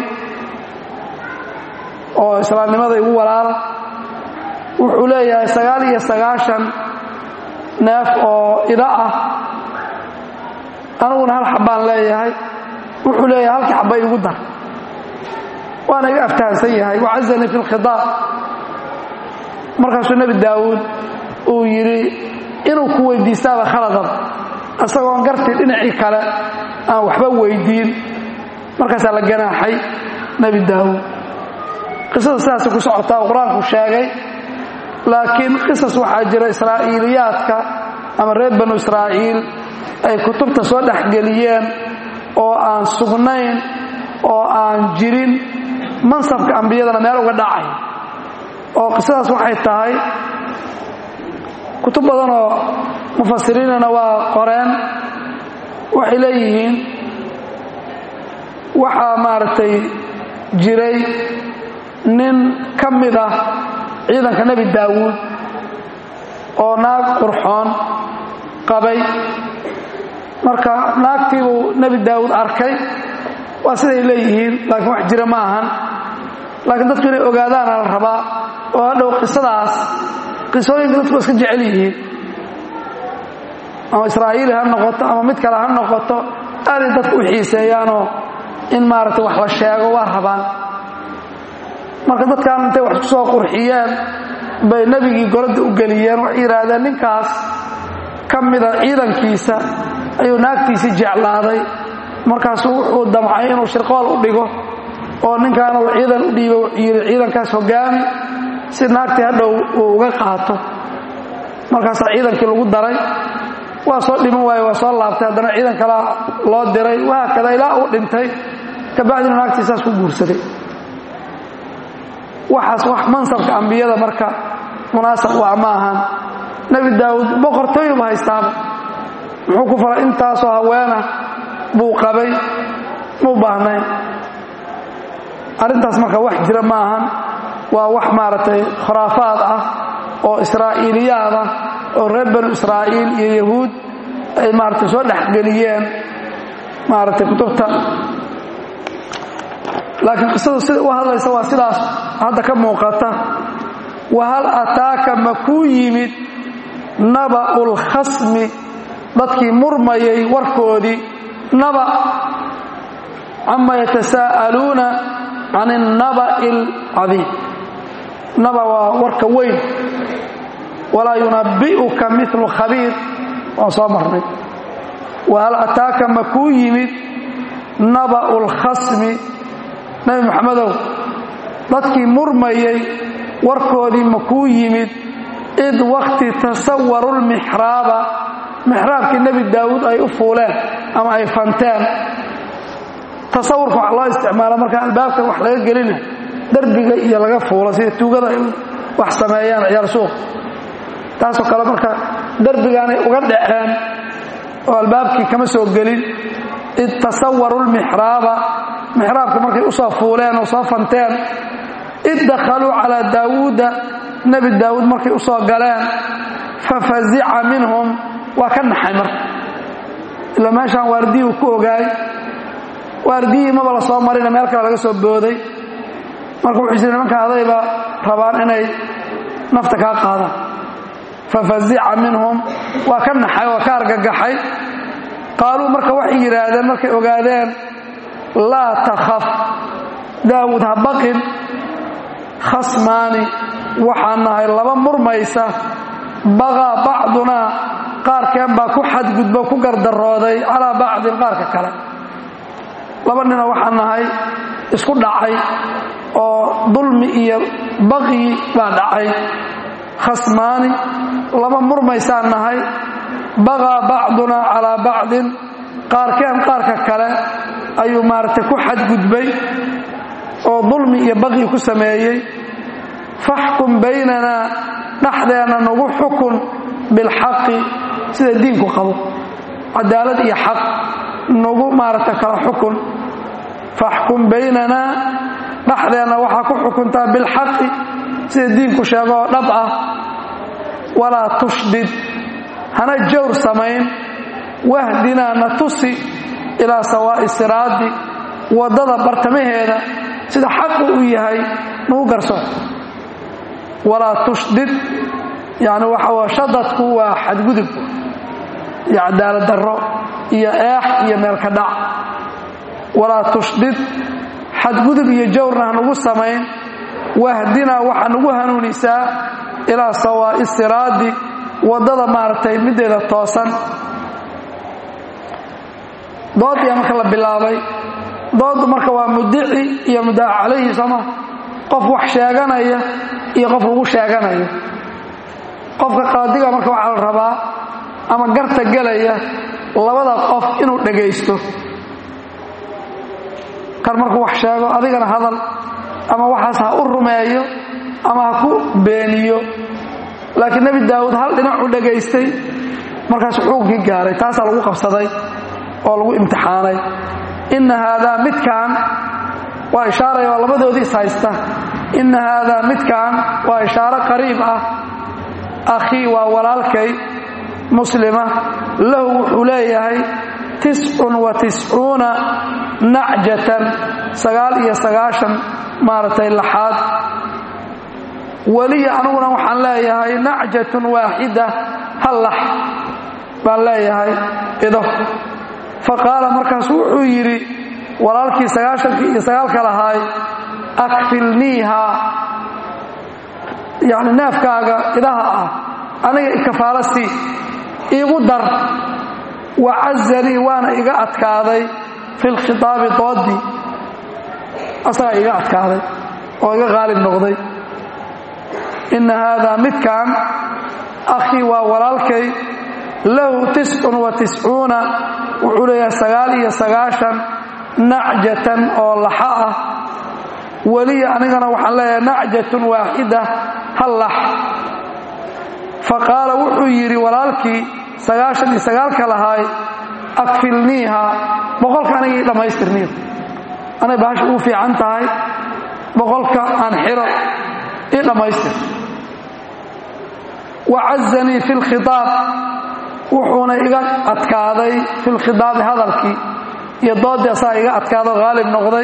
oo islaamnimada igu walaala wuxuu leeyahay sagaal iyo sagaashan neef oo ida ah aniguna hal xabbaan leeyahay wuxuu leeyahay halkii xabba igu dar waana iga aftahansan yahay wacazanii fi lkhidaab markaasuu nebi daawuud uu yidhi inuu ku weydiistaaba khaladaba isagoon gartii dhinacii kale aan waxba weydiin markaasaa la ganaaxay nebi daawuud qisada sidaasay ku socotaa oo qur-aanku sheegay laakiin qisas waxaa jira israa'iiliyaadka ama reer banu israa'iil ay kutubta soo dhexgeliyeen oo aan sugnayn oo aan jirin mansabka ambiyadana meel uga dhacay oo qisadaas waxay tahay kutub badan oo mufasiriinana waa qoreen waxay leeyihiin waxaa maaragtay jiray nin ka mid ah ciidanka nebi daawuud oo naag qurxoon qabay marka naagtiibuu nebi daawuud arkay waa siday leeyihiin laakiin wax jira ma ahan laakiin dadku inay ogaadaana la rabaa oo hadhow qisadaas qisooyinka dadku waa iska jecel yihiin ama israa'iili ha noqoto ama mid kale ha noqoto aaday dadku u xiiseeyaanoo in maaragtay wax la sheego waa rabaan marka dadkan intay wax ku soo qurxiyeen bay nebigii goladda u geliyeen waxay yidhaahdeen ninkaas ka mida ciidankiisa ayuu naagtiisii jeclaaday markaasuu wuxuu damcay inuu shirqool u dhigo oo ninkaan uu ciidan u dhiibo yidhi ciidankaas hogaami si naagtii hadhow uu uga qaato markaasaa ciidankii lagu daray waa soo dhiman waaye waa soo laabtay haddana ciidan kalaa loo diray wahaakada ilaa uu dhintay kabacdina naagtii saas ku guursaday waxaas wax mansabka ambiyada marka munaasab waa ma ahan nebi daawuud boqortooyuba haystaaba muxuu ku falay intaasoo haweena buu qabay muu baahnayn arrintaas marka wax jira ma ahan waa wax maaragtay khuraafaad ah oo israa'iiliyaad ah oo reer banu israa'iil iyo yahuud ay maaragtay soo dhexgeliyeen maaragtay kutubta laakiin qisadu sida u hadlaysa waa sidaas hadda ka muuqata wahal ataaka ma kuu yimid naba'ul khasmi dadkii murmayay warkoodii naba cama yatasaa'aluuna can الnaba'i اlcadiim naba waa warka weyn walaa yunabbi'uka milu khabiir waan soo marnay wahal ataaka ma kuu yimid naba'u اlkhasmi nebi moxamedow dadkii murmayay warkoodii ma kuu yimid id wakti tasawaru lmixraaba mixraabkii nebi daawuud ay u fuuleen ama ay fanteen tasawurka wax loo isticmaalo markaa albaabka wax laga gelina derbiga iyo laga fuulo sida tuugada ay wax sameeyaan ciyaar suuq taasoo kale marka derbigaanay uga dhaceen oo albaabkii kama soo gelin id tasawaru lmixraaba mixraabka markay u soo fuuleen oo soo fanteen id dakhaluu calaa daawuuda nebi daawuud markay u soo galeen fafazica minhum waa ka naxay marka ilaa meeshaan waardiyii uu ku ogaay waardiyihii maba la soo marina meel kale laga soo booday marka wuxuu jira nimanka adayba rabaan inay nafta kaa qaadaan fafazica minhum waa ka naxay waa ka argagaxay qaaluu marka waxay yidhaahdeen markay ogaadeen laa takhaf daawuud ha baqin khasmaani waxaan nahay laba murmaysa baqaa bacdunaa qaarkeen baa ku xadgudbo ku gardarooday calaa bacdin qaarka kale laba nina waxaan nahay isku dhacay oo dulmi iyo baqyi baa dhacay khasmaani laba murmaysaan nahay baqaa bacdunaa calaa bacdin qaarkeen qaarka kale ayuu maaragtay ku xadgudbay oo dulmi iyo baqyi ku sameeyey faxkum baynanaa dhexdeenna nagu xukun bilxaqi sida diinku qabo cadaalad iyo xaq nagu maaragta kala xukun faxkum baynanaa dhexdeenna waxaa ku xukuntaa bilxaqi sida diinku sheego oo dhab ah walaa tushdid hana jawr samayn wahdinaa na tusi ilaa sawaa'i siraadi waddada bartamaheeda sida xaqu u yahay nagu garsoon walaa tushdid yani waxa shadadku waa xadgudub iyo cadaalad darro iyo eex iyo meelka dhac walaa tushdid xadgudub iyo jawrna hanagu samayn wahdinaa waxaa nagu hanuunisaa ilaa sawaa'i siraadi waddada maaragtay middeeda toosan dooddiyaa marka la bilaabay dooddu marka waa mudici iyo mudaaca calayhi sooma qof wax sheeganaya iyo qof lagu sheeganayo qofka qaadiga marka waxaa la rabaa ama garta gelaya labada qof inuu dhagaysto kan markuu wax sheego adigana hadal ama waxaas ha u rumeeyo ama ha ku beeniyo laakiin nebi daawuud hal dhinac u dhagaystay markaasuu xukunkii gaaray taasaa lagu qabsaday oo lagu imtixaanay inna haadaa midkaan waa ishaaraya waa labadoodii is haysta inna haadaa midkaan waa ishaaro qariib ah akhii waa walaalkay muslima lahu wuxuu leeyahay tiscun wa tiscuuna nacjatan sagaal iyo sagaashan maaragtay laxaad weliya aniguna waxaan leeyahay nacjatun waaxida hal lax baan leeyahay ido fa qaala markaasu wuxuu yidhi walaalkii sagaashankii iyo sagaalka lahaay akfilniiha yacni neefkaaga idaha ah aniga ikafaalastii iigu dar wa cazanii waana iga adkaaday fi lkhitaabi doodii asagaa iga adkaaday oo iga qaalib noqday inna haadaa midkan akhii waa walaalkay lahu tiscun wa tiscuuna wuxuu leeyahay sagaal iyo sagaashan nacjatan oo laxa ah weliya anigana waxaan leeyahay nacjatun waaxida hal lax fa qaala wuxuu yidhi walaalkii sagaashan iyo sagaalka lahaay akfilniiha boqolka anigii dhammaystirniyo anay bahasha ugu fiican tahay boqolka aan xiro ii dhammaystir wa cazanii fi lkhitaab wuxuuna iga adkaaday fi lkhitaabi hadalkii iyo doodii asaa iga adkaado haalib noqday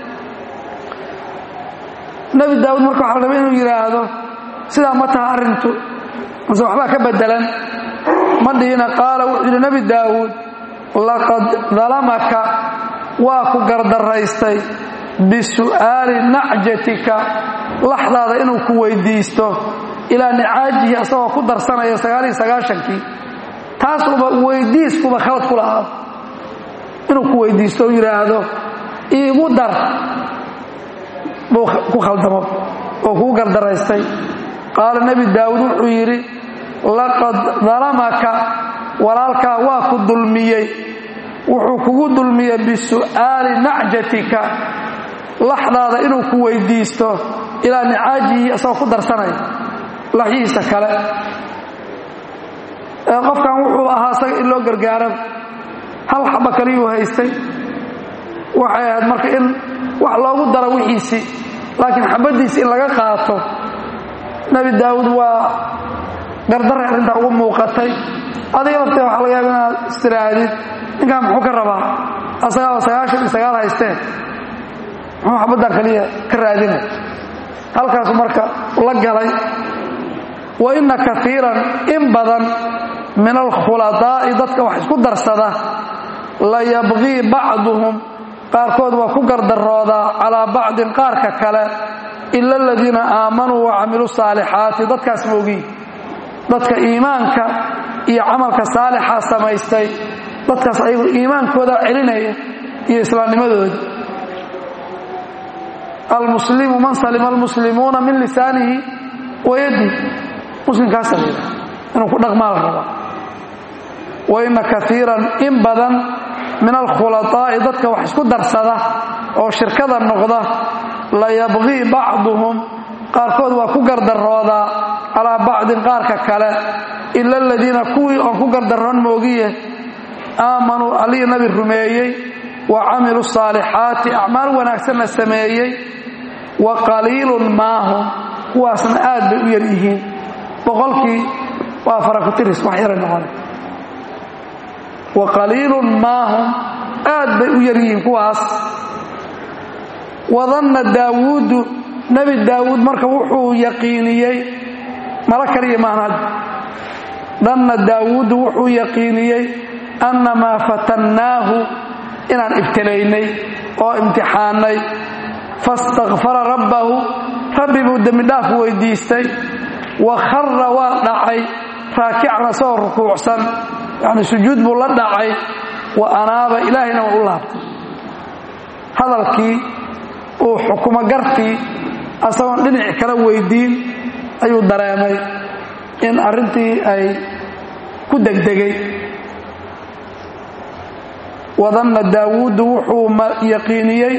nebi daawuud marka waxa la raba inuu yidhaahdo sidaa ma taha arrintu mase waxbaa ka bedelan ma dhihina qaala wuxuu yidhi nebi daawuud laqad dalamaka waa ku gardaraystay bisu'aali nacjatika laxdaada inuu ku weydiisto ilaa nicaajihi asagoo ku darsanaya sagaaliyo sagaashankii taasuba weydiiskuba khalad ku lahaa inuu ku weydiisto oo yidhaahdo iigu dar buu ku khaldamo oo kugu gardaraystay qaala nebi daawuud wuxuu yidhi laqad dalamaka walaalkaa waa ku dulmiyey wuxuu kugu dulmiyey bisu'aali nacjatika laxdaada inuu ku weydiisto ilaa nicaajihi isagoo ku darsanaya laxyihiisa kale qofkan wuxuu ahaa isaga in loo gargaaro hal xaba kaliyuu haystay waxay ahayd marka in wax loogu daro wixiisii laakiin xabaddiisi in laga qaato nebi daawuud waa gardaray arrintaa ugu muuqatay adiga lafteeda waxa laga yaaba inaad istiraadid ninkaan muxuu ka rabaa asagaa oo sagaashan iyo sagaal haysteen muxuu xabaddan kaliya ka raadinay halkaasu marka la galay wa inna kaiiran in badan min alkhuladaai dadka wax isku darsada la yabqii bacduhum qaarkood waa ku gardaroodaa calaa bacdin qaarka kale ila aladiina aamanuu wa camiluu saalixaati dadkaas moogiin dadka iimaanka iyo camalka saalixa samaystay dadkaas ayagu iimaankooda celinaya iyo islaamnimadooda almuslimu man salima almuslimuuna min lisaanihi wa yaddi muslimkaasa la yidhaha inuu ku dhaqmaa la rabaa wa inna kaiiran in badan min alkhulaaai dadka wax isku darsada oo shirkada noqda la yabqii bacduhum qaarkood waa ku gardaroodaa calaa bacdin qaarka kale ila aladiina kuwii oon ku gardaroon moogiye aamanuu allihii nabi rumeeyey wa camiluu saalixaati acmaal wanaagsanna sameeyey wa qaliilun maahum kuwaasna aad bay u yar yihiin boqolkii waa farakutiris wax yaray noqona wa qaliilun maahum aad bay u yar yihiin kuwaas wadanna daawuudu nebi daawuud marka wuxuu yaqiiniyey mala kaliya maahan hadda danna daawuudu wuxuu yaqiiniyey annamaa fatannaahu inaan ibtilaynay oo imtixaannay fastakfara rabbahu rabbi buu dembidhaaf weydiistay wa khara waa dhacay raakican asagoo rukuucsan yacni sujuud buu la dhacay wa anaaba ilaahayna waa u laabtay hadalkii uu xukumo gartii asagoon dhinaci kala weydiin ayuu dareemay in arrintii ay ku degdegay wadanna daawuudu wuxuu yaqiiniyey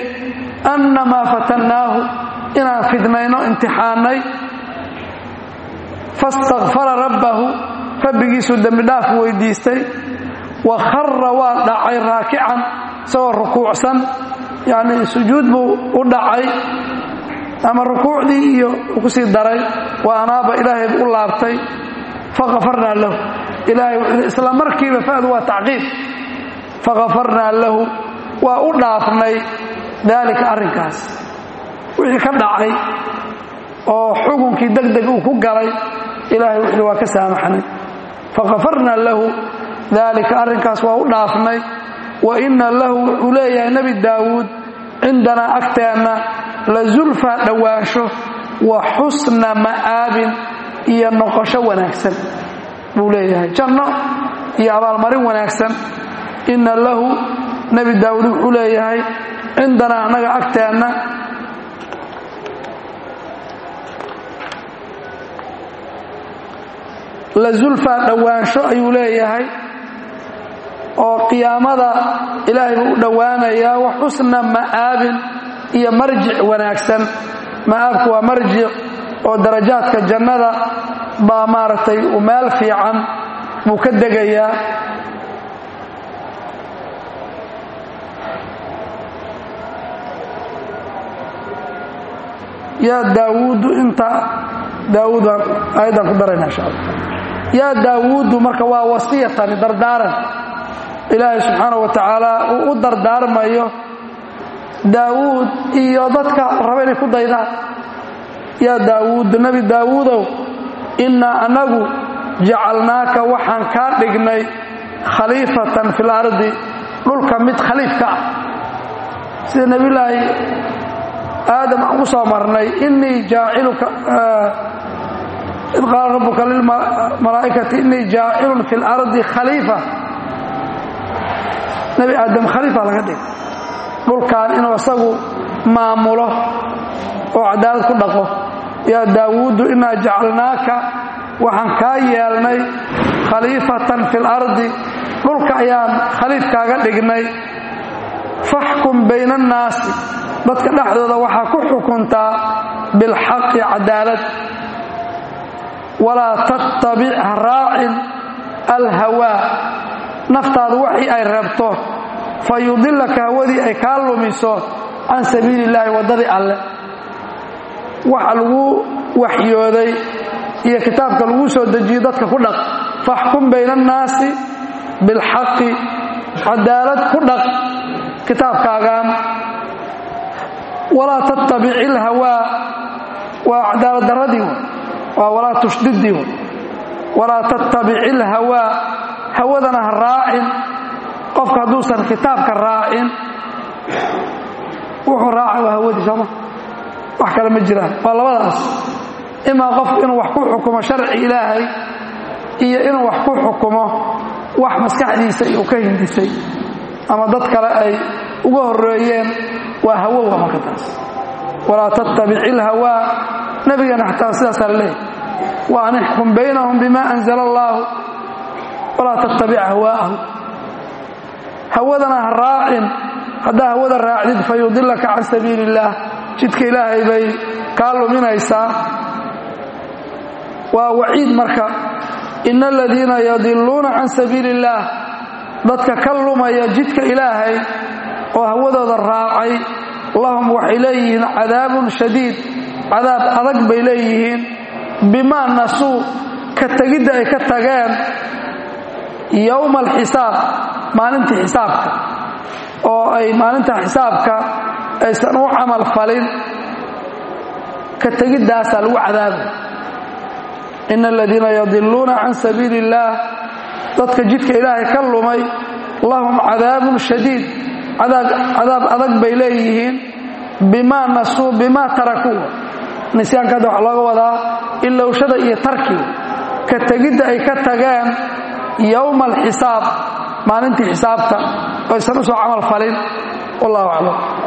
annamaa fatannaahu inaan fidnayno imtixaannay fastakfara rabbahu rabbigiisuu dembidhaaf weydiistay wa khara waa dhacay raakican isagoo rukuucsan yacnii sujuud buu u dhacay ama rukuucdii iyo uu ku sii daray wa anaaba ilaahay buu u laabtay fakafarnaa lahu ilaahay wuxuu isla markiiba fa'du waa tacqiib fakafarnaa lahu waa u dhaafnay daalika arrinkaas wixii ka dhacay oo xukunkii deg deg uu ku galay ilaahay wuxuu waa ka saamaxnay fakafarnaa lahu daalika arrinkaas waa u dhaafnay wa inna lahu wuxuu leeyahay nebi daawuud cindanaa agteenna la zulfaa dhowaansho wa xusna ma'aabin iyo noqosho wanaagsan buu leeyahay janno iyo abaalmarin wanaagsan inna lahu nebi daawuud wuxuu leeyahay cindanaa annaga agteenna la zulfaa dhowaansho ayuu leeyahay oo qiyaamada ilaahay buu u dhowaanayaa wa xusna ma'aabin iyo marjic wanaagsan ma'aabku waa marjic oo darajaadka jannada baa maaragtay u meel fiican buu ka degayaa yaa daawuudu inta daawuud baan aayaddan ku darayna insha allah yaa daawuudu marka waa wasiyatani dardaaran ilaahay subxaanah wa tacaala uu u dardaarmayo daawuud iyo dadka raba inay ku daydaan yaa daawuudu nebi daawuudow innaa annagu jacalnaaka waxaan kaa dhignay khaliifatan fil ardi dhulka mid khaliifka ah sida nebillaahi aadam aan ku soo marnay innii jaaciluka id qaala rabbuka lilmalaa'ikati innii jaacilun fi lardi khaliifa nebi aadam khaliifa laga dhigay dhulkan inuu isagu maamulo oo cadaalad ku dhaqo yaa daawuudu innaa jacalnaaka waxaan kaa yeelnay khaliifatan fi lardi dhulka ayaan khaliifkaaga dhignay faxkum bayna annaasi dadka dhexdooda waxaa ku xukuntaa bilxaqi cadaalad walaa tattabic ha raacin alhawaa naftaadu waxii ay reebto fa yudilaka hawadii ay kaa lumiso can sabiili illaahi waddadii alle waxa lagu waxyooday iyo kitaabka lagu soo dejiyo dadka ku dhaq faxkum bayna annaasi bilxaqi cadaalad ku dhaq kitaabkaagaan walaa tattabic ilhawaa waa cadaalad daradii waa walaa tushdidii w walaa tattabic ilhawaa hawadana ha raacin qofka hadduusan kitaabka raacin wuxuu raaca waa hawadii sooma wax kale ma jiraan waa labadaas imaa qofku inuu wax ku xukumo sharci ilaahay iyo inuu wax ku xukumo wax maskaxdiisa uu ka hindisay ama dad kale ay uga horeeyeen waa hawowa marka taas walaa tattabic ilhawaa nebigana xataa sidaasaa laleeyahy wa an ixkum baynahum bima anzala allaahu walaa tattabic hawaa'ahu hawadana ha raacin haddaa hawada raacdid fa yudilaka can sabiili illaah jidka ilaahay bay kaa luminaysaa waa waciid marka ina aladiina yadiluuna can sabiili illaah dadka ka lumaya jidka ilaahay oo hawadooda raacay lahum waxay leeyihiin cadaabun shadiid cadaab adag bay leeyihiin bimaa nasuu ka tegidda ay ka tageen yowma alxisaab maalintii xisaabka oo ay maalinta xisaabka aysan u camal falin ka tegiddaasaa lagu cadaabay ina aladiina yadiluuna can sabiili illaah dadka jidka ilaahay ka lumay lahum cadaabun shadiid cadaab adag bay leeyihiin bimaa nasuu bimaa tarakuu nisyaanka hadda waxaa looga wadaa ilowshada iyo tarkiga ka tegidda ay ka tageen yowma alxisaab maalintii xisaabta aysan u soo camal falin wallahu aclam